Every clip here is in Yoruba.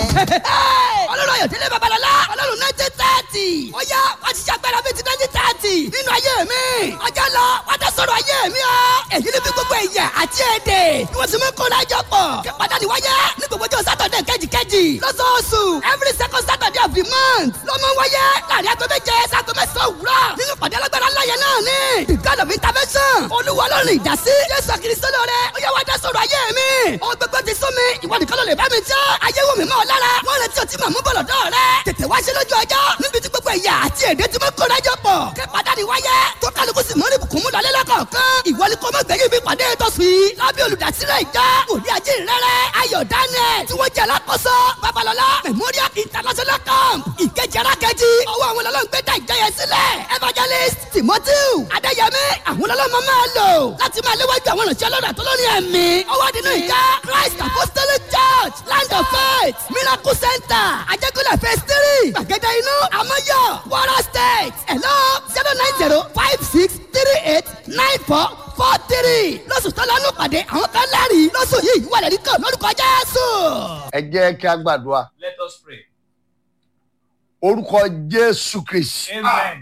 ọlọ́run ayọ̀dẹ́lẹ̀ babalọ́lá ọlọ́run nineteen thirty ó yá wá ti ṣàgbára bíi ti nineteen thirty nínú ayé mi ọjọ́ lọ wá tẹ sọ̀rọ̀ ayé mi o èyí ni bí gbogbo ẹ̀yà àti èdè ni wọ́n sì mú kó lájọ pọ̀ kí pàtàkì wáyé ní gbogbo ọjọ́ sátọ̀dẹ̀ kẹ́jìkẹ́jì lọ́sọ̀ọ̀sù every second saturday of the month ló mọ wáyé láàrin aago méje sago mẹ́sàn-án òwúrọ̀ nínú pàdé alágbára ńlá yẹn náà ni the god of intervention olúwa ọlọ́run ìdásí jésù kristo lóore ó yá wá dá sọ̀rọ̀ ayé mi ó gbogbo ti sún mi ìwọ nìkan ló lè bá mi jẹ́ ayé wò mí mọ́ ọ lára wọ́n retí ọtí màmú bọ̀lọ̀ dọ́ rẹ tètè wá ṣe lójú ọjọ́ níbi tí gbogbo ẹ̀yà àti èdè tí mo kóra jọ pọ̀ kí pàdánù wáyé tó kálukú sì mọ́rí bùkún mú lọ́lẹ́ lọ́kọ̀ọ̀kan ìwọ ni kò mọ̀ gbẹ̀yìn bí pàdé tó fi lábẹ́ olùdásílẹ̀ ìjọ òní ajé rẹ̀rẹ̀ ayọ̀ daniel tí wọ́n jẹ́ alákòóso babalọ́lá memorial international camp ìkejì arákejì ọwọ́ àwọn ọlọ́run gbé dá ìjọ yẹn sílẹ̀ evangelist timothy adéyẹmí àwọn ọlọ́run máa lò láti máa léwájú àwọn ìrìnsẹ̀ ọlọ́run àtọ́lọ́ni ẹ̀mí ọwọ́ nínú ìjọ christ apostolic church land of faith miracle center ajẹ́kọ̀lẹ̀ phase three gbàgede inú amọ́yọ̀ wara state hello zero nine zero five six three eight nine four four three lọ́sùn tó lọ́nù pàdé àwọn kan lẹ́rìí lọ́sùn yìí wà lẹ́rìí kan lórúkọ jésù. ẹ jẹ́ kí a gbàdúrà Let us pray. orúkọ jésù kristi Amen.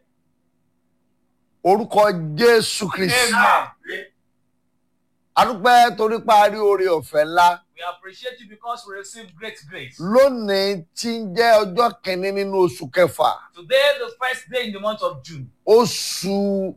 orúkọ jésù kristi Amen. adúpẹ́ torí parí oore ọ̀fẹ́ ńlá We appreciate you because we receive great grace. lónìí tí ń jẹ́ ọjọ́ kìíní nínú oṣù kẹfà Today, the first day in the month of June, oṣù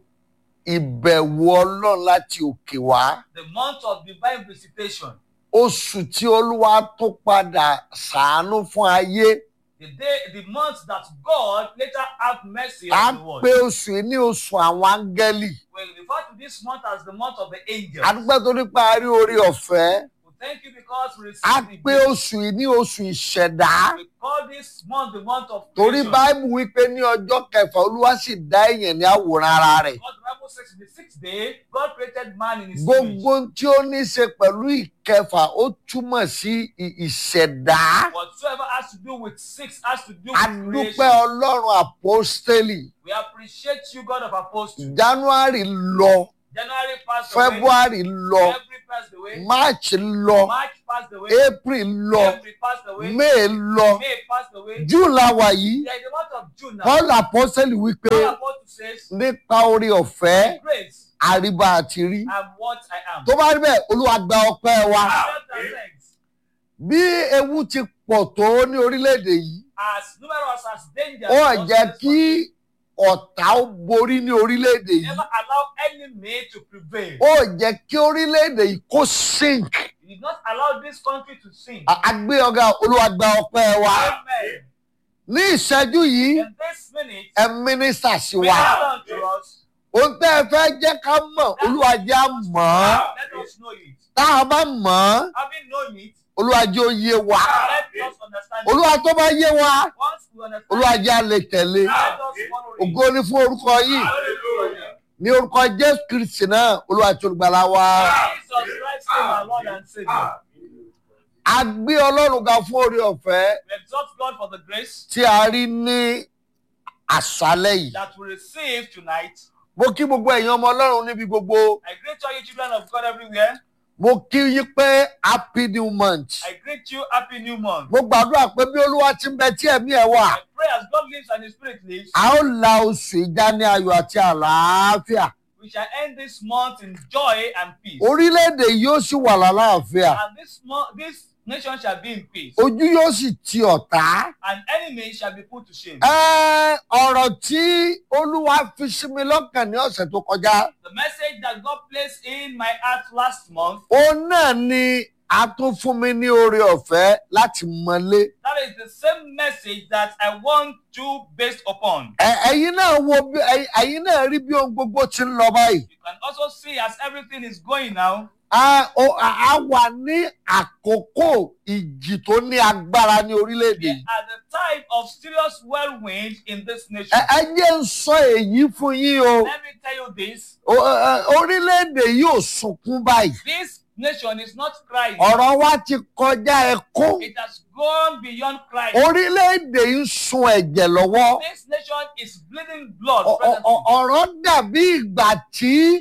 ìbẹ̀wò ọlọ́run láti òkè wá the month of divine visitation, oṣù tí olúwa tó padà ṣàánú fún ayé the day, the month that God later have mercy à on ń the world. pé oṣù yìí ní oṣù àwọn áńgẹ́lì We refer to this month as the month of the angels. adúpẹ́ torí parí oore ọ̀fẹ́ We thank you because we à receive ń the pé gift. oṣù yìí ní oṣù ìṣẹ̀dá We call this month the month of torí creation. báìbù wípé ní ọjọ́ kẹfà olúwa sì dá èèyàn ní àwòrán ara rẹ̀ God, the Bible says in the sixth day, God created man in his image. gbogbo tí ó ní í ṣe pẹ̀lú ìkẹfà ó túmọ̀ sí ì- ìṣẹ̀dá Whatsoever has to do with six has to do with adúpẹ́ creation. ọlọ́run àpọ́stélì We appreciate you, God of apostles. january lọ January passed away. february lọ February passed away. march lọ March passed away. april lọ April passed away. may lọ May passed away. june la wà yìí We are in the month of June now. paul àpọ́stélì wípé Paul apostle says, nípa orí ọ̀fẹ́ Grace, àríbá àti rí I'm what I am. tó bá rí bẹ́ẹ̀ olúwa gba ọpẹ́ wa Accept our thanks. bí ewu ti pọ̀ tó ní orílẹ̀-èdè yìí As numerous as danger. ó jẹ́ kí ọ̀tá ó borí ní orílẹ̀-èdè yìí Never allow enemy to prevail. ó jẹ́ kí orílẹ̀-èdè yìí kó sink You did not allow this country to sink. À- àgbé ọ̀gá olúwa gba ọpẹ́ wa Amen. ní ìṣẹ́jú yìí In this minute, ẹ mínísítà sí we wa have unto us. ohun tẹ́ ẹ fẹ́ jẹ́ ká mọ̀ olúwa jẹ́ á mọ̀ ọ́ Let us know it. tá a bá mọ̀ ọ́ Having known it, olúwa jẹ́ ó yé wa let us understand it. olúwa tó bá yé wa Once we understand olúwa it, jẹ́ á lè tẹ̀lé let us follow it. ògo ni fún orúkọ yìí Hallelujah. ní orúkọ jésù kristi náà olúwa tó gbàlà wa. Jesus Christ, our Lord and Savior. a gbé ọlọ́run ga fún orí ọ̀fẹ́ We exalt God for the grace tí a rí ní àṣálẹ́ yìí. that we receive tonight. mo kí gbogbo ẹ̀yin ọmọ ọlọ́run níbi gbogbo I greet all you children of God everywhere. mo kí yín pé happy new month. I greet you happy new month. mo gbàdúrà pé bí olúwa ti ń bẹ tí ẹ̀mí ẹ̀ wà I pray as God lives and His Spirit lives, a ó la oṣù ìjà ní ayọ̀ àti àlàáfíà. we shall end this month in joy and peace. orílẹ̀-èdè yóò sì wà lálàáfíà. And this month, this nation shall be in peace, ojú yóò sì ti ọ̀tá. and enemy shall be put to shame. Ẹ, ọ̀rọ̀ tí olúwa fi sí mi lọ́kàn ní ọ̀sẹ̀ tó kọjá. The message that God placed in my heart last month, òun náà ni a tún fún mi ní oore ọ̀fẹ́ láti mọlé. that is the same message that I want to based upon. Ẹ- ẹ̀yin náà wo bí ẹ̀yin- ẹ̀yin náà rí bí ohun gbogbo ti ń lọ báyìí. You can also see as everything is going now, a o- a- a wà ní àkókò ìjì tó ní agbára ní orílẹ̀-èdè we yìí. are the time of serious whirlwind in this nation. Ẹ ẹ jẹ́ ń sọ èyí fún yín o. Let me tell you this O- ẹ- ẹ, orílẹ̀-èdè yìí ò sunkún báyìí. this nation is not crying, ọ̀rọ̀ wa ti kọjá ẹkún. it has gone beyond crying. orílẹ̀-èdè yìí ń sun ẹ̀jẹ̀ lọ́wọ́. This nation is bleeding blood. Ọ- ọ- presently. ọ- ọ̀rọ̀ dàbí ìgbà tí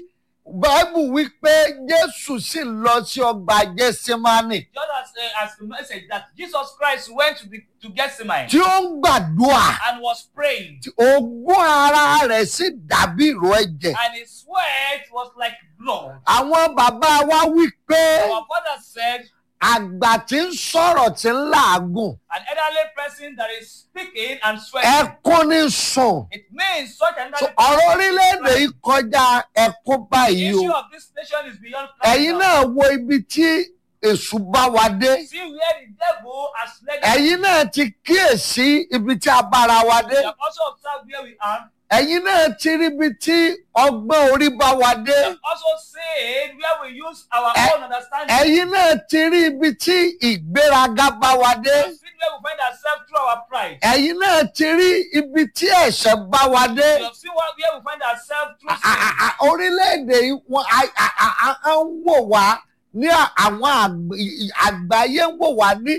báìbù wípé jésù sì lọ sí ọgbà jẹsímánì Just as, uh, as the message that Jesus Christ went to, the, to Gethsemane tí ó ń gbàdúrà and was praying, tí ogún ara rẹ̀ sì dàbí ìró ẹ̀jẹ̀. and his sweat was like blood. àwọn bàbá wa wípé Our father said, àgbà tí ń sọ̀rọ̀ tí ń làágùn an elderly person that is speaking and sweating, ẹkún ní sùn. it means such an So, elderly ọ̀rọ̀ person. orílẹ̀-èdè yìí kọjá ẹkún The báyìí issue o. of this nation is beyond crying ẹ̀yin now. náà wo ibi tí èṣù bá wa dé. See where the devil has led us. ẹ̀yin náà ti kíyèsí ibi tí a bára wa dé. We have also observed where we are. ẹ̀yin náà ti rí ibi tí ọgbọ́n orí bá wa dé. We have also seen where we use our Eh, own understanding. ẹ̀yin náà ti rí ibi tí ìgbéraga bá wa We dé. have seen where we find ourselves through our pride. ẹ̀yin náà ti rí ibi tí ẹ̀ṣẹ̀ bá wa dé. We have seen what, where we find ourselves through À- à- sin. à- orílẹ̀-èdè yìí wọ́n á- á- á- á- á ń wò wá ní àwọn àgb- ì- àgbáyé ń wò wá ní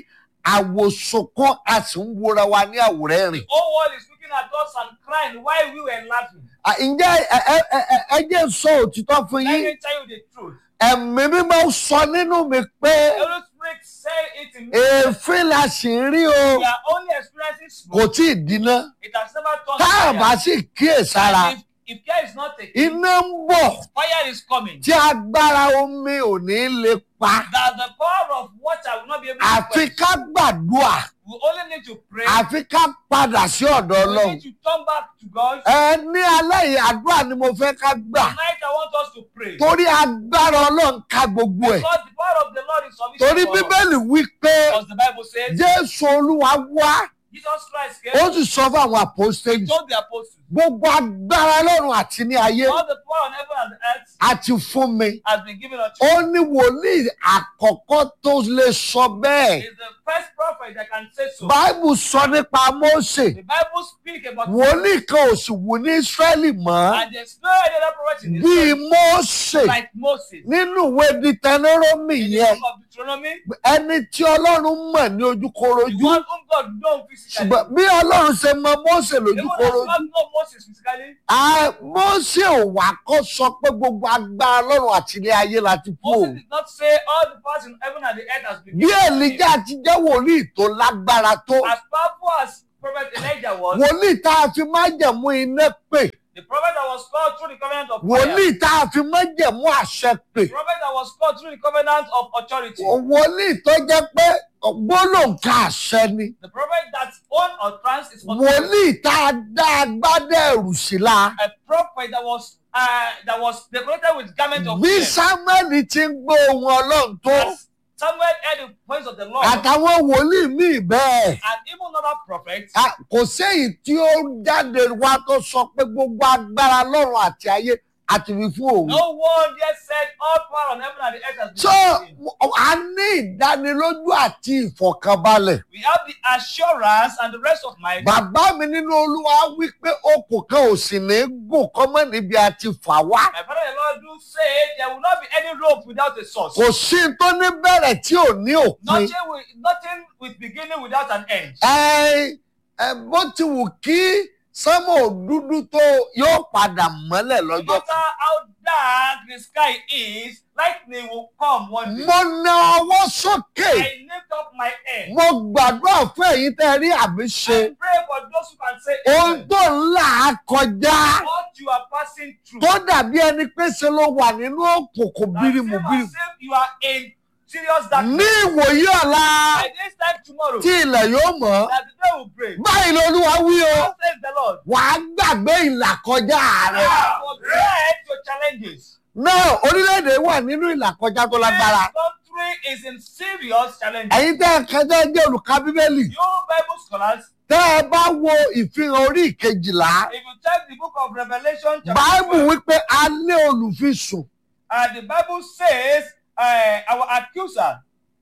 àwòsùnkún a sì ń wora wa ní àwòrán rìn. The whole world is looking at us and crying while we were laughing. À, ǹjẹ́ ẹ- ẹ- ẹ- ẹ- ẹ jẹ́ n sọ òtítọ́ fún Let yín me tell you the truth. ẹ̀mí mímọ́ sọ nínú mi pé The Holy Spirit said it in me. èéfín la sì ń rí o We are only experiencing kò smoke. tí ì dínà It has never turned tá a to bá fire. sì kíyèsára And if, if care is not taken, iná ń bọ̀ fire is coming. tí agbára omi ò ní lè pa That the power of water will not be able to àfi quench. ká gbàdúrà. We only need to pray. àfi ká padà sí ọ̀dọ̀ We ọlọ́run. need to turn back to God. ẹ ní alẹ́ yìí àdúrà ni mo fẹ́ ká gbà Tonight I want us to pray. torí agbára ọlọ́run ká gbogbo ẹ̀. Because the power of the Lord is torí sufficient for us. bíbélì wí pé Because the Bible says, jésù olúwa wá Jesus Christ ó came, sì sọ fún àwọn àpòstélì told the apostles, gbogbo agbára ọlọ́run àti ní ayé all the power on heaven and earth àti fún mi. has been given unto ó you. ní wòlíì àkọ́kọ́ tó lè sọ bẹ́ẹ̀. He's the first prophet that can say so. báìbù sọ nípa mósè The Bible speaks about wòlíì kan ò sì wù ní ísírẹ́lì mọ́ and there's no any other prophet in bíi Israel mósè like Moses. nínú ìwé dìtẹ́nẹ́rọ́mì In the yẹn. book of Deuteronomy, ẹni tí ọlọ́run mọ̀ ní the ojúkorojú one whom God knows physically. ṣùgbọ́n bí ọlọ́run ṣe mọ Mósè Even as lójúkorojú God knows Moses physically, à, Mósè ò wá kó sọ pé gbogbo agbára ọlọ́run àti ilé ayé láti kú o Moses did not say all the powers in heaven and the earth has been bí given to him. Èlíjà ti jẹ́ wòlíì tó lágbára tó As powerful as Prophet Elijah was, wòlíì tá a fi májẹ̀mú iná pè the prophet that was called through the covenant of fire, wòlíì tá a fi májẹ̀mú àṣẹ pè the prophet that was called through the covenant of authority, wòlíì tó jẹ́ pé gbólóǹkà àṣẹ ni the prophet that own or trans is authority, wòlíì tá a dá agbádá ẹ̀rù sí la a prophet that was uh, that was decorated with garment of bí fear. Sámúẹ́lì ti ń gbọ́ ohùn ọlọ́run tó. As Samuel heard the voice of the Lord, àtàwọn wòlíì míì bẹ́ẹ̀. and even other prophets, A- kò séyìí tí ó jáde wá tó sọ pé gbogbo agbára lọ́run àti ayé àti fi fún òun. no one yet said all power on heaven and the earth has been so given to him. a ní ìdánilójú àti ìfọ̀kànbalẹ̀. We have the assurance and the rest of my bàbá mi nínú olúwa wí pé okùn kan ò sì ní gùn kọ́mọ́ níbi àti fà wá. My father in law do say there will not be any rope without a source. kò sí n tó ní bẹ̀rẹ̀ tí ò ní òpin. Nothing with nothing with beginning without an end. ẹ ẹ bó ti wù kí sánmọ̀ dúdú tó yóò padà mọ́lẹ̀ No lọ́jọ́ matter kan. how dark the sky is, lightning will come one day. mo na ọwọ́ sókè. I lift up my head. mo gbàdúrà fún ẹ̀yin tẹ́ ẹ rí àmì ṣe. I pray for those who can say ohun amen. tó ń là á kọjá What you are passing through. tó dàbí ẹni pé ṣe ló wà nínú òkùnkùn That bírimù same bírimù. as if you are in serious ní darkness. ìwòye ọ̀la By this time tomorrow, tí ilẹ̀ yóò mọ́ that the day will break. báyìí lolúwa wí o God says the Lord. wàá gbàgbé ìlàkọjá rẹ. Forget your challenges. náà orílẹ̀-èdè wà nínú ìlàkọjá tó lágbára. This country is in serious challenges. ẹ̀yin tẹ́ ẹ kẹjọ jẹ́ olùka bíbélì You Bible scholars, tẹ́ ẹ bá wo ìfihàn orí ìkejìlá if you check the book of Revelation, chapter báìbù 12, wípé a lé olùfisùn uh, the Bible says uh, our accuser,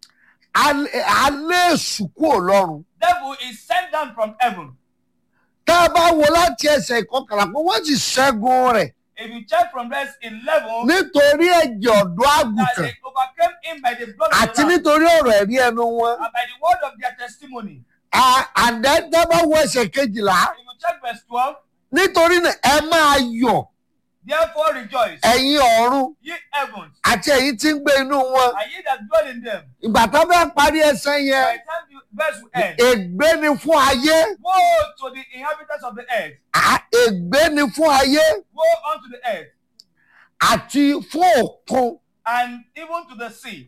a lé- a lé èṣù kúrò lọ́run. devil, is sent down from heaven. tá a bá wo láti ẹsẹ̀ ìkọkànlá pé wọ́n ti ṣẹ́gun rẹ̀ If you check from verse 11, nítorí ẹ̀jẹ̀ ọ̀dọ́ that àgùntàn they overcame him by the blood of àti the Lamb nítorí ọ̀rọ̀ ẹ̀rí ẹnu wọn. and by the word of their testimony. À- àdẹ́ tá a bá wo ẹsẹ̀ kejìlá If you check verse 12, nítorí náà ẹ máa yọ̀ Therefore rejoice, ẹ̀yin ọ̀run ye heavens, àti ẹ̀yin tí ń gbé inú wọn and ye that dwell in them. ìgbà tó fẹ́ parí ẹsẹ̀ By yẹn the time the verse will end, ègbé ni fún ayé woe to the inhabitants of the earth, à- ègbé ni fún ayé woe unto the earth, àti fún òkun and even to the sea.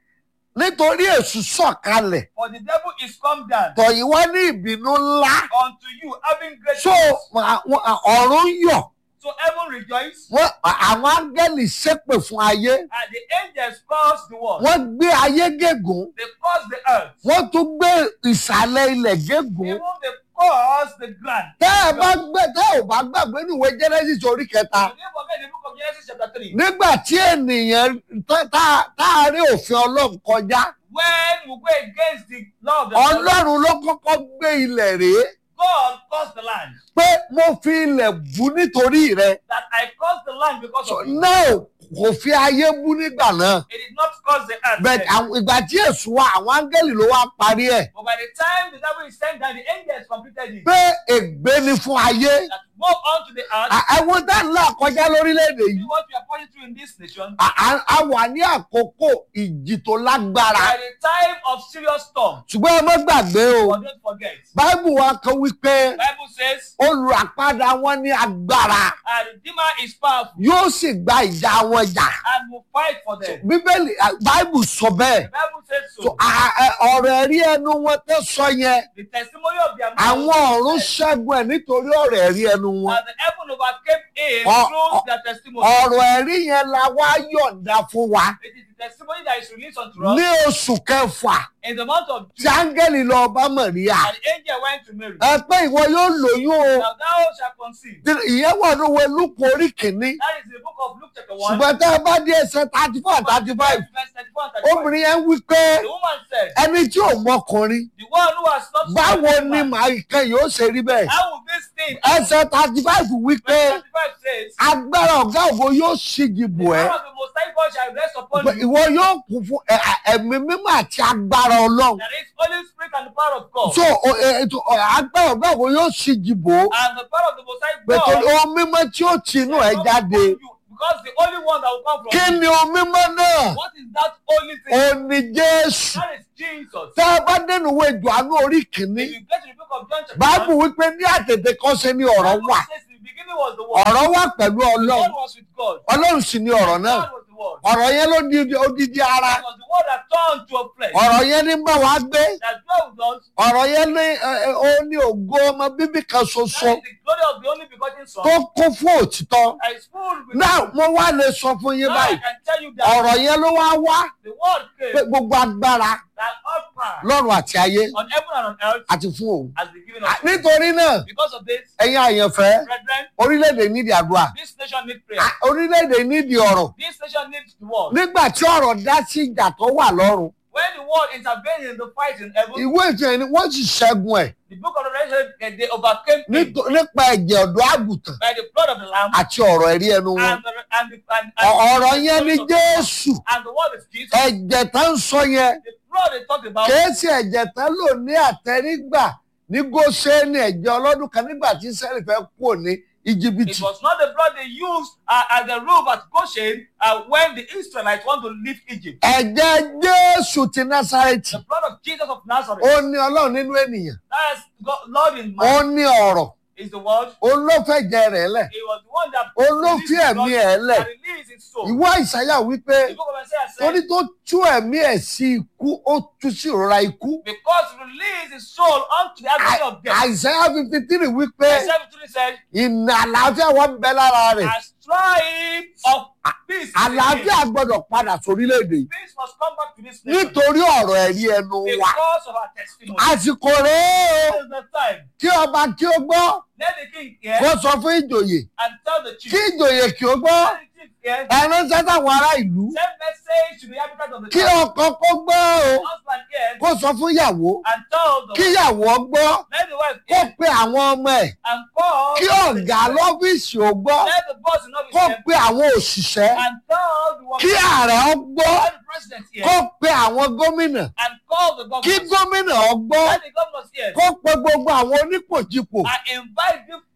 nítorí èṣù sọ̀kalẹ̀ For the devil is come down tọ̀yìn wá ní ìbínú ńlá unto you, having great so peace. àwọn ọ̀run yọ̀ So heaven rejoice, wọ́n àwọn áńgẹ́lì ṣépè fún ayé and the angels curse the world. wọ́n gbé ayé gégùn They curse the earth. wọ́n tún gbé ìsàlẹ̀ ilẹ̀ gégùn Even they curse the ground. tẹ́ ẹ bá gbé tẹ́ ò bá gbàgbé níwèé Genesis orí kẹta You didn't forget the book of Genesis chapter 3. nígbà tí ènìyàn tá- tá- táàrí òfin ọlọ́run kọjá When we go against the law of the Lord, ọlọ́run ló kọ́kọ́ gbé ilẹ̀ rèé God cursed the land. pé mo fi ilẹ̀ bú nítorí rẹ That I cursed the land because So, of you. náà kò fi ayé bú nígbà náà It did not curse the earth. bẹ́ẹ̀ then. àwọn- ìgbà tí èṣù wa àwọn áńgẹ́lì ló wá parí ẹ̀ But by the time the devil is sent down, the angels completed it. pé ègbé ni fún ayé That woe unto the earth. À- ẹ̀wọ̀n tá ńlá kọjá lórílẹ̀‐èdè See yìí what we are pointing to in this nation. À- à- a wà ní àkókò ìjì tó lágbára By the time of serious storm, ṣùgbọ́n ẹ má gbàgbé o but don't forget. báìbù wa kan wípé Bible says, olùràpadà wọn ní agbára our Redeemer is powerful yóò sì gba ìjà wọn jà and will fight for them. bíbélì à, báìbù sọ bẹ́ẹ̀ The Bible says so. So, à- à- ọ̀rọ̀ ẹ̀rí ẹnu wọn tẹ́ sọ yẹn The testimony of their àwọn ọ̀run ṣẹ́gun ẹ̀ nítorí ọ̀rọ̀ ẹ̀rí ẹnu wọn and the heaven overcame it Ọ- through ọ- their testimony. ọ̀rọ̀ ẹ̀rí yẹn la wá yọ̀ǹda fún wa It is the testimony that is released unto us ní oṣù kẹfà in the month of tí June. áńgẹ́lì lọ bá Màríà And the angel went to Mary. ẹ pé ìwọ yóò lóyún o Now thou shalt conceive. ìyẹn wà ní owó lúkọ orí kìíní That is the book of Luke chapter 1. ṣùgbọ́n tá a bá dé ẹsẹ̀ thirty four thirty five Verse 34 and 35. obìnrin yẹn wí pé The woman said, ẹni tí ò mọkùnrin The one who has not báwo seen ni man, màá kan yóò ṣe rí bẹ́ẹ̀ How will this thing? ẹsẹ̀ thirty five wí pé Verse 35 says, agbára ọ̀gá ògo yóò ṣíji The bò ẹ́ power of the Most High God shall rest upon pé you. ìwọ yóò kún fún ẹ- ẹ- ẹ̀mí mímọ́ àti agbára ọlọ́run That is Holy Spirit and the power of God. so o- ẹ- ètò ọ, agbára ọ̀gá ògo yóò ṣíji bò ó And the power of the Most High pé torí God. ohun mímọ́ tí ó ti inú ẹ̀ shall come jáde upon you, Because the only one that will come from kí you. ni ohun mímọ́ náà What is that only thing? ó ní Jésù That is Jesus. tá a bá dénú ìwé Jòhánù orí kìíní If you get to the book of John chapter báàbù 1, wípé ní àtètè kan ṣe ni ọ̀rọ̀ Bible wà says in the beginning was the word. ọ̀rọ̀ wà pẹ̀lú The ọlọ́run word was with God. ọlọ́run sì ni ọ̀rọ̀ náà God was the word. ọ̀rọ̀ yẹn ló di odidi ara It was the word that turned to a flesh. ọ̀rọ̀ yẹn ní bá wa gbé That dwelt with us. ọ̀rọ̀ yẹn ní ẹ, ẹ, ó ní ògo ọmọ bíbí kan ṣoṣo That is the glory of the only begotten Son. tó kún fún òtítọ́ That is full with náà mo wá lè sọ fún yín Now I báyìí can tell you that ọ̀rọ̀ yẹn ló wá wá the word pé came gbogbo agbára that all power lọ́run àti ayé on heaven and on earth àti fún òun has been given À, us. nítorí náà Because of this, ẹ̀yin àyànfẹ́ brethren, orílẹ̀-èdè nídìí àdúrà this nation needs prayer. À, orílẹ̀-èdè nídìí ọ̀rọ̀ This nation needs the word. nígbà tí ọ̀rọ̀ dá sí ìjà tó wà lọ́run When the word intervened in the fight in heaven, ìwé ìtàn ni wọ́n sì ṣẹ́gun ẹ̀ the book of Revelation, eh, they overcame him nítò- nípa ẹ̀jẹ̀ ọ̀dọ́ àgùntàn by the blood of the Lamb àti ọ̀rọ̀ ẹ̀rí ẹnu wọn and the, and the, and, and, Ọ- ọ̀rọ̀ the yẹn ni story of the Lamb. Jésù And the word is Jesus. ẹ̀jẹ̀ tá ń sọ yẹn The blood they talked about kèésì ẹ̀jẹ̀ tá lò ní àtẹrígbà ní Góṣẹ́nì ẹ̀jẹ̀ ọlọ́dún kan nígbà tí Ísírẹ́lì fẹ́ kúrò ní íjíbítì It was not the blood they used uh, as the roof at Goshen uh, when the Israelites want to leave Egypt. ẹ̀jẹ̀ Jésù ti Násárẹ́tì The blood of Jesus of Nazareth. ó ní Ọlọ́run nínú ènìyàn That is God, Lord in ó man ní ọ̀rọ̀ is the word. ó ló fẹ̀jẹ̀ rẹ̀ lẹ̀ He was the one that ó ló released fi his ẹ̀mí blood ẹ̀ lẹ̀ and released his soul. ìwé Àìsáyà wípé The book of Isaiah torí said, tó tú ẹ̀mí ẹ̀ sí ikú ó tú sí ìrora ikú because he released his soul unto the agony of death. Àìsáyà fifty three wípé Isaiah 53 said, ìnà àlàáfíà wọn ń bẹ lára rẹ̀ a stripe of peace. is in him. àlàáfíà gbọ́dọ̀ padà sórílẹ̀-èdè yìí Peace must come back to this nation nítorí ọ̀rọ̀ ẹ̀rí ẹnu wa because of our testimony. àsìkò rèé o This is the time. kí ọba kí ó gbọ́ Let the king hear kó sọ fún ìjòyè and tell the chief. kí ìjòyè kí ó gbọ́ Let the chief hear. ẹ ránṣẹ́ sáwọn ará ìlú Send message to the inhabitants of the kí town. ọkọ kó gbọ́ o Husband hear kó sọ fún ìyàwó and tell the kí wife. ìyàwó gbọ́ Let the wife kó hear pe àwọn ọmọ ẹ̀ and call. kí ọ̀gá lọ́fíìsì ó gbọ́ Let the boss in office kó hear pe àwọn òṣìṣẹ́ and tell the kí workers. ààrẹ ó gbọ́ Let the president hear kó pe àwọn gómìnà and call the kí governors. gómìnà ó gbọ́ Let the governors hear kó pe gbogbo àwọn onípòjìpò and invite the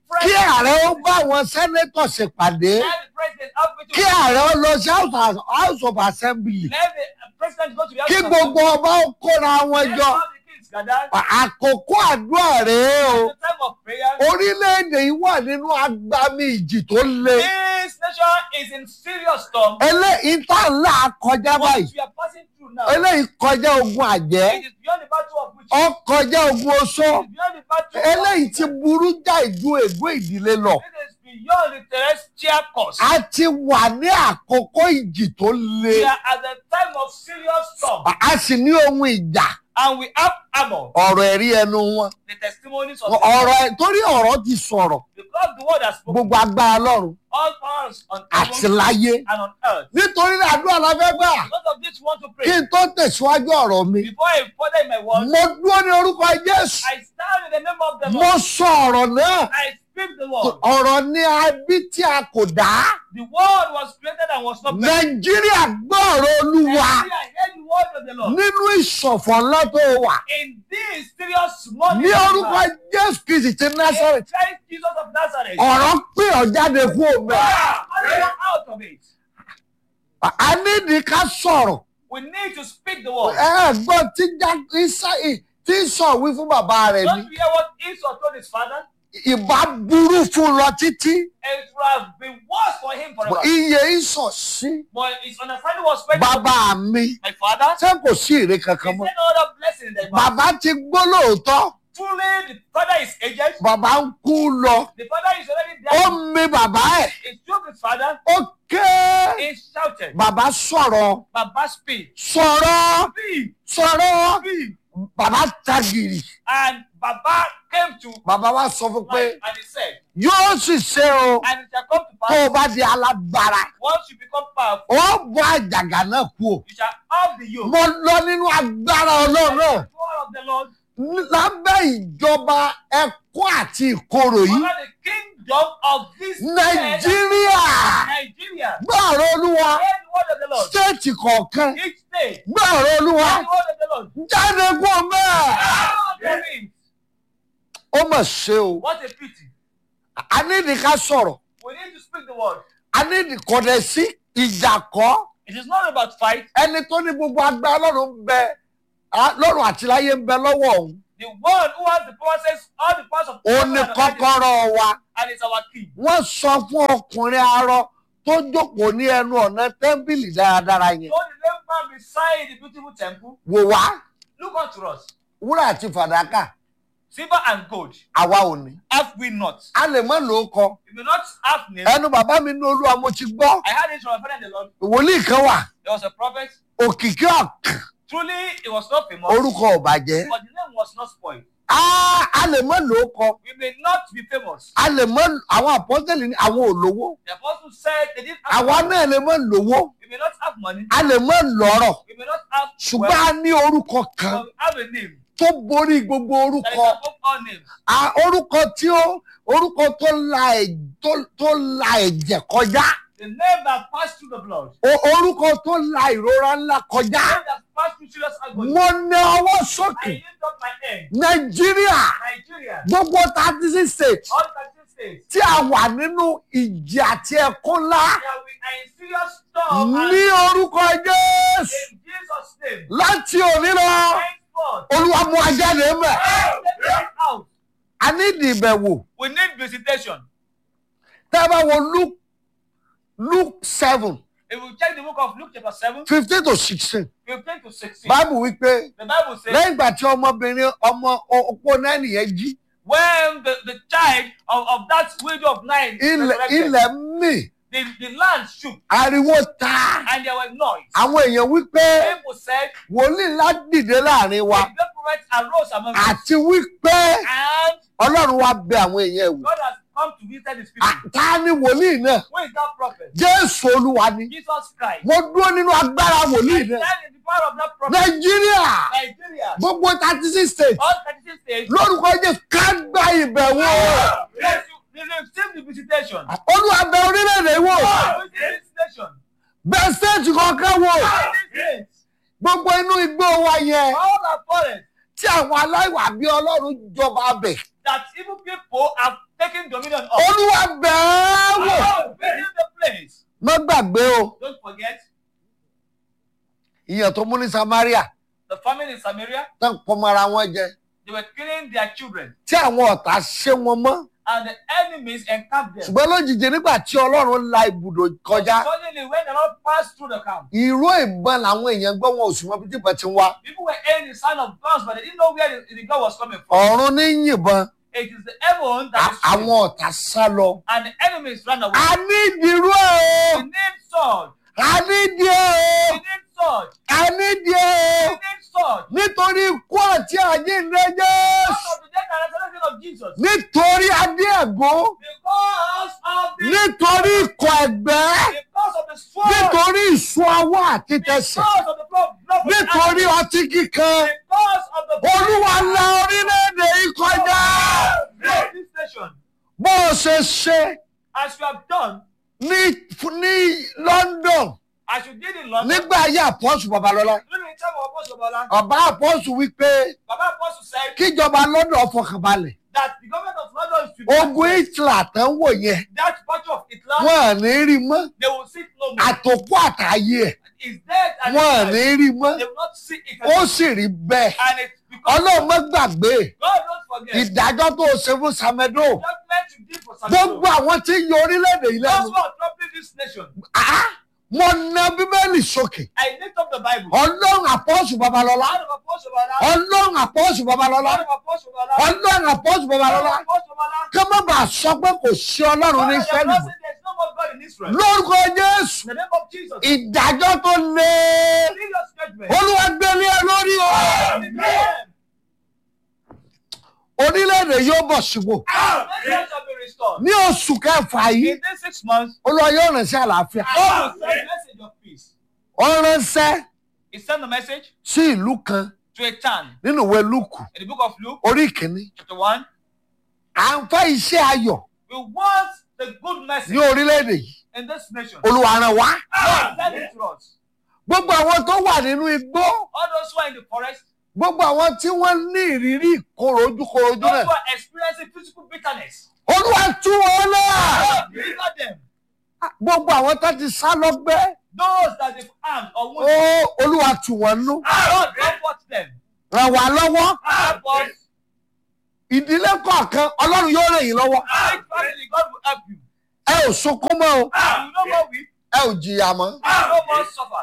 kí president, ààrẹ ó bá àwọn sẹ́nẹ́tọ̀ ṣèpàdé let the president have meeting kí with ààrẹ ó lọ sí House of- house of assembly Let the president go to the kí house of gbogbo ọba ó kóra wọn Let jọ all the kings gather. àkókò àdúrà rèé o The time of prayer. orílẹ̀-èdè yìí wà nínú agbami ìjì tó le This nation is in serious storm. eléyìí tá à ń là kọjá What báyìí we are passing through now. eléyìí kọjá ogun àjẹ́ It is beyond the battle of which ó kọjá ogun oṣó it is beyond the battle eléyìí of ti burú já ìjú ègbó ìdílé lọ it is beyond the terrestrial course. a ti wà ní àkókò ìjì tó le We are at the time of serious storm a sì ní ohun ìjà and we have armor. ọ̀rọ̀ ẹ̀rí ẹnu wọn The testimonies of ọ̀rọ̀ ẹ̀- torí ọ̀rọ̀ ti sọ̀rọ̀ because the word has spoken gbogbo agbára lọ́run all powers on àti heaven láyé and on earth. nítorí náà àdúrà la fẹ́ gbà Because of this, we want to kí pray. n tó tẹ̀síwájú ọ̀rọ̀ mi Before I further in my word, mo dúró ní orúkọ Jésù I stand in the name of the mo Lord. sọ ọ̀rọ̀ náà I speak the word. ọ̀rọ̀ ní abí tí a kò dá The word was created and was not made. nàìjíríà gbọ́ ọ̀rọ̀ olúwa I heard the word of the Lord. nínú ìṣọ̀fọ̀ ńlá tó wà In this serious morning, ní orúkọ jésù kristi ti násàrẹ̀ Christ Jesus of Nazareth. ọ̀rọ̀ pé ọ̀ jáde kú omi Ah, come out of it. a nídìí ká sọ̀rọ̀ We need to speak the word. ẹ ẹ gbọ́ tí já- Ísá- tí sọ wí fún bàbá rẹ̀ ni Don't you hear what Esau told his father? ìbá burú fún lọ títí It would have been worse for him forever. iye ìsọ̀ sí But his understanding was very bàbá mi My father, ṣé kò sí èrè he kankan said mọ́ no other blessing in the Bible. bàbá ti gbó lóòótọ́ Truly, the father is aged. bàbá ń kú lọ The father is already ó dead. mi bàbá ẹ̀ He took his father. ó ké He shouted, bàbá sọ̀rọ̀ Baba speak. sọ̀rọ̀ Speak. sọ̀rọ̀ Speak. bàbá tagìrì And Baba came to bàbá wa sọ fún pé life and he said, yóò sì ṣe o And it shall come to tó pass, o bá di alágbára once you become powerful, ó bọ́ àjàgà náà kú o you shall have the yoke. mo lọ nínú agbára ọlọ́run náà The power of the Lord, lábẹ́ ìjọba ẹ̀kọ́ àti ìkorò yìí under the kingdom of this nàìjíríà Nigeria. gbọ́ọ̀rọ̀ olúwa Hear the word of the Lord. stéètì kọ̀ọ̀kan Each day, gbọ́ọ̀rọ̀ olúwa hear the word of the Lord. jáde kú o mẹ́ẹ̀. Out of it. ó mà ṣe o What a pity. a nídìí ká sọ̀rọ̀ We need to speak the word. a nídìí kọ̀dẹ̀ sí ìjà kọ́ It is not about fight. ẹni tó ní gbogbo agbára lọ́run ń bẹ á- lọ́run àti láyé ń bẹ lọ́wọ́ òun The one who has the power says all the powers of òun ní heaven and earth kọ́kọ́rọ́ wa and is our king. wọ́n sọ fún ọkùnrin arọ tó jókòó ní ẹnu ọ̀nà tẹ́ḿpìlì dáradára yẹn So the lame man beside the beautiful temple, wò wá look unto us. wúrà àti fàdákà Silver and gold àwa ò ní have we not. a lè mọ́ ló kọ We may not have names. ẹnu bàbá mi ní olúwa mo ti gbọ́ I heard it from my father in the Lord. wòlíì kan wà There was a prophet. òkìkí ọ̀k Truly, it was not famous, orúkọ ò bàjẹ́ but the name was not spoiled. a a lè mọ́ ló kọ We may not be famous. a lè mọ àwọn àpọ́sẹ̀lì ní àwọn olówó The apostle said they didn't have àwa money. náà lè mọ lówó We may not have money. a lè mọ lọ́rọ̀ We may not have ṣùgbọ́n wealth, a ní orúkọ kan but we have a name tó borí gbogbo that is orúkọ above all names. a orúkọ tí ó orúkọ tó la ẹ̀- tó- tó la ẹ̀jẹ̀ kọjá The name that passed through the blood. o- orúkọ tó la ìrora ńlá The kọjá name that passed through serious agony. mo ní ọwọ́ I sókè lift up my hand. nàìjíríà Nigeria, gbogbo thirty six states all thirty states, tí a wà nínú ìjì àti ẹ̀kún ńlá that we are in serious storm and ní orúkọ jésù in Jesus' name. láti òní lọ. Henceforth, olúwa mú ajáde mẹ. take us out. a ní ìdìbẹ̀wò We need visitation. tẹ́ ẹ bá wo luke luke seven If we check the book of Luke chapter 7, fifteen to sixteen 15 to 16, báàbù wípé the Bible says, lẹ́yìn ìgbà tí ọmọbìnrin ọmọ opó náà nìyẹn jí when the, the child of, of that widow of nine ilẹ̀ resurrected, ilẹ̀ mì the, the land shook ariwo ta and there was noise. àwọn èèyàn wípé People said, wòlíì ńlá dìde láàrin wa the great prophet arose among us, àti wípé and ọlọ́run wa bẹ àwọn èèyàn wò God has come to visit his people. À- ta ni wòlíì náà Who is that prophet? jésù olúwa ni Jesus Christ. mo dúró nínú agbára wòlíì And náà that is the power of that prophet. nàìjíríà Nigeria. gbogbo thirty six states All 36 states. lórúkọ jésù ká gba ìbẹ̀wò Yes, you you receive the visitation. olúwa bẹ orílẹ̀-èdè wò Receive the visitation. bẹ stéètì kọ̀ọ̀kan wò Yes. gbogbo inú igbó wa yẹn All the forest tí àwọn aláìwà bí ọlọ́run jọba bẹ̀ that evil people have taking dominion of. olúwa bẹ́ẹ̀ wò Oh, visit the place. má gbàgbé o Don't forget ìyàn tó mú ní samaria the famine in Samaria. tán pọmọ ara wọn jẹ They were killing their children, tí àwọn ọ̀tá ṣé wọn mọ́ and the enemies encamped them. ṣùgbọ́n lójijì nígbà tí ọlọ́run la ibùdó kọjá Suddenly, when the Lord passed through the camp, ìró ìbọn làwọn èèyàn gbọ́ wọn ò sì mọ bí tí ìbọn ti ń wá people were hearing the sound of guns, but they didn't know where the, the gun was coming from. ọ̀run ní yìnbọn It is the heaven that à- is shooting, àwọn ọ̀tá sá lọ. and the enemies ran away. a ní ìdírú ẹ̀ We o need sword. a ní ìdí ẹ̀ We o need sword. a ní ìdí ẹ̀ We o need sword. nítorí ikú àti àjíǹde Because Jésù of the death and resurrection of Jesus. nítorí adé ẹ̀gún Because of the nítorí ikọ̀ ẹ̀gbẹ́ because of the sword. nítorí ìsun ọwọ́ àti tẹsẹ̀ Because of the blood. blood from nítorí Adam. ọtí kíkan Because of the olúwa la orílẹ̀-èdè yìí kọjá Lord, this nation, bó o ṣe ṣe as you have done, ní ní London as you did in London, nígbà ayé àpọ́sù babalọ́lá during the time of Apostle Bola, ọba àpọ́sù wípé Baba Apostle said kíjọba London fọkànbalẹ̀ that the government of London should ogun Hitler tán wò yẹn that battle of Islam, wọn ò ní rí mọ́ they will see it no more. àtòkù àtàyè ẹ̀ It's dead and wọn ò it's ní alive. rí mọ́ they will not see it ó anymore. sì rí bẹ́ẹ̀ And it's because ọlọ́run má gbàgbé God don't forget ìdájọ́ tó o ṣe fún Samedo judgment you did for Samuel. gbogbo àwọn tí ń yọ orílẹ̀-èdè yìí Those lẹ́nu who are troubling this nation, Ah! mo na bíbélì sókè I lift up the Bible. ọlọ́run àpọ́sù babalọ́lá Out of Apostle Bola, ọlọ́run àpọ́sù babalọ́lá out of Apostle Bola, ọlọ́run àpọ́sù out babalọ́lá of Apostle Bola, kí wọ́n bá sọ pé kò sí ọlọ́run ní God, Ísírẹ́lì there's mọ́ no more God in Israel. lórúkọ Jésù In the name of Jesus, ìdájọ́ tó lé serious judgment. olúwa gbélé ẹ lórí o Amen. orílẹ̀-èdè yóò bọ̀ sípò Nation shall be restored. ní oṣù kẹfà yìí In these six months, olúwa yóò rán sí àlàáfíà God will send a message of peace. ó ránṣẹ́ He sent a message sí ìlú kan to a town nínú ìwé Lúùkù in the book of Luke, orí ìkíní chapter 1. à ń fẹ́ iṣẹ́ ayọ̀ We want the good ní message orílẹ̀-èdè yìí in this nation. olúwa rán wá God send it to us. gbogbo àwọn tó wà nínú igbó All those who are in the forest, gbogbo àwọn tí wọ́n ní ìrírí ìkorò ojúkorojú those náà who are experiencing physical bitterness, olúwa tú wọn náà God deliver them. gbogbo àwọn tó ti sá lọ́gbẹ́ Those that they've harmed or ó wounded, olúwa tù wọ́n nú God comfort them. ràn wá lọ́wọ́ Help us. ìdílé kọ̀ọ̀kan ọlọ́run yóò ràn yín lọ́wọ́ Each family, God will help you. ẹ ò sunkún mọ́ o You no more weep, ẹ ò jìyà mọ́ you no more suffer.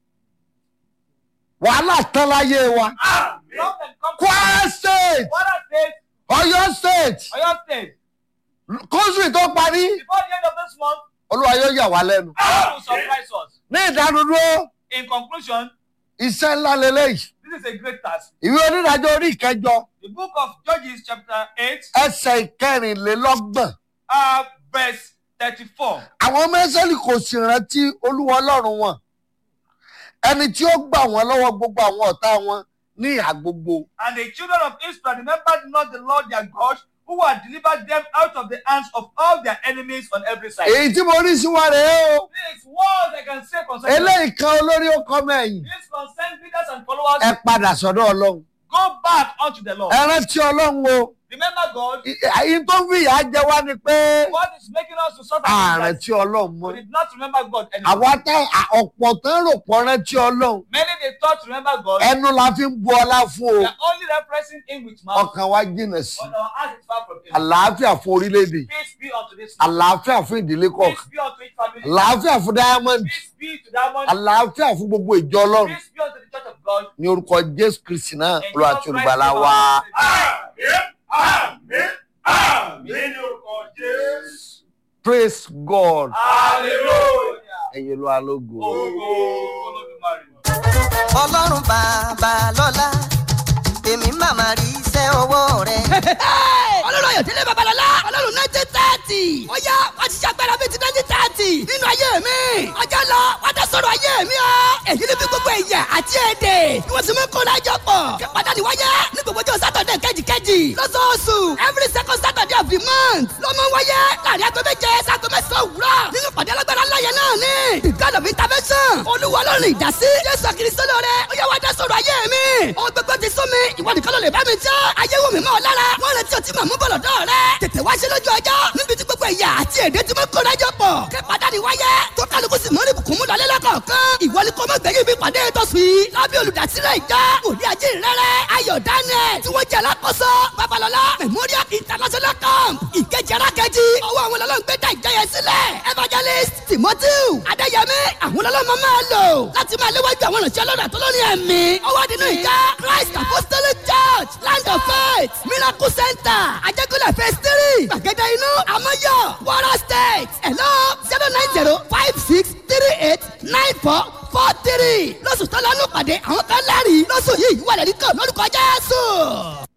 wàhálà tán láyé wa Love and comfort. Kwara state Kwara State, Ọ̀yọ́ state Oyo State, kóṣù tó parí before the end of this month, olúwa yóò yà wá lẹ́nu God will surprise us. ní ìdánudúró In conclusion, iṣẹ́ ńlá lélẹ́yìí this is a great task. ìwé onídàájọ́ orí ìkẹjọ The book of Judges, chapter 8, ẹsẹ̀ ìkẹrìnlélọ́gbọ̀n uh, verse 34. àwọn ọmọ ẹsẹ̀lì kò sì rántí olúwa ọlọ́run wọn ẹni tí ó gbà wọ́n lọ́wọ́ gbogbo àwọn ọ̀tá wọn ní ìhà gbogbo And the children of Israel remembered not the Lord their God, who had delivered them out of the hands of all their enemies on every side. èyí tí mo rí sí wa rèé o This words I can say concerning eléyìí kan olórí ó kọ́ mẹ́yìn this concerns leaders and followers. ẹ padà sọ́dọ̀ ọlọ́run Go back unto the Lord. ẹ rántí ọlọ́run o Remember God. èyí tó ń fi ìyà jẹ wá ni pé What is making us to suffer? is ààrẹ that tí ọlọ́run mọ́ We did not remember God anymore. àwa tá ọ̀pọ̀ tán rò pọ̀ rántí ọlọ́run Many they thought to remember God. ẹnu la fi ń bu ọlá fún o We are only referencing Him with mouth. ọkàn wa jìnnà sí But our heart is far from Him. àlàáfíà fún orílẹ̀-èdè Peace be unto this nation. àlàáfíà fún ìdílé Peace kọ̀ọ̀kan be unto each family. àlàáfíà fún diamond Peace be to that one. àlàáfíà fún gbogbo ìjọ ọlọ́run Peace be unto the church of God. ní orúkọ jésù kristi náà In olúwa Jesus àti Christ, olùgbàlà our wa. Lord and Àmín, àmín, àmín ní orúkọ Jésù. praise god Hallelujah. ẹ̀yin olúwa lógo. Ògo Olódùmarè. ọlọ́run bàbá lọ́lá èmi màmá rí iṣẹ́ ọwọ́ rẹ̀. ọlọ́run ayọ̀délé babalọ́lá ọlọ́run nineteen thirty ó yá wá ti ṣàgbára bíi ti nineteen thirty nínú ayé mi ọjọ́ lọ wá tẹ sọ̀rọ̀ ayé mi o èyí ni bí gbogbo ẹ̀yà àti èdè ni wọ́n sì mú kó lájọ pọ̀ kí pàdánù wáyé ní gbogbo ọjọ́ sátọ̀dẹ̀ kejìkejì lọ́sọ̀ọ̀sù every second saturday of the month ló mú wáyé láàrin aago méje sago mẹ́sàn-án òwúrọ̀ nínú pàdé alágbára ńlá yẹn náà ni the god of intervention olúwa ọlọ́run ìdásí jésù kristo lóore ó yẹ wá dá sọ̀rọ̀ ayé mi ohun gbogbo ti sún mi ìwọ nìkan ló lè bá mi jẹ́ ayé wò mí mọ́ ọ lára wọ́n retí ọtí màmú bọ̀lọ̀ dọ́ rẹ tètè wá ṣe lójú ọjọ́ níbi tí gbogbo ẹ̀yà àti èdè tí mo kó dájọ́ pọ̀ kí pàdánù wáyé tó kálukú sì mọ́rí bùkún mú lọlé lọ́kọ̀ọ̀kan ìwọ ni kò mọ̀ gbẹ̀yìn bí pàdé tó sì lábẹ́ olùdásílẹ̀ ìjọ òní ajé rẹ̀rẹ̀ ayọ̀ daniel tí wọ́n jẹ́ alákòóso babalọ́lá memorial international camp ìkejì arákejì ọwọ́ àwọn ọlọ́run gbé dá ìjọ yẹn sílẹ̀ evangelist timothy adéyẹmí àwọn ọlọ́run máa lò láti máa léwájú àwọn ìrìnsẹ̀ ọlọ́run àtọ́lọ́rin ẹ̀mí ọwọ́ nínú ìjọ christ apostolic church land of faith miracle center ajẹ́kọ̀lẹ̀ phase three gbàgede inú amọ́yọ̀ wara state hello zero nine zero five six three eight nine four four three lọ́sùn tó lọ́nù pàdé àwọn kan lẹ́rìí lọ́sùn yìí wà lẹ́rìí kan lórúkọ jésù.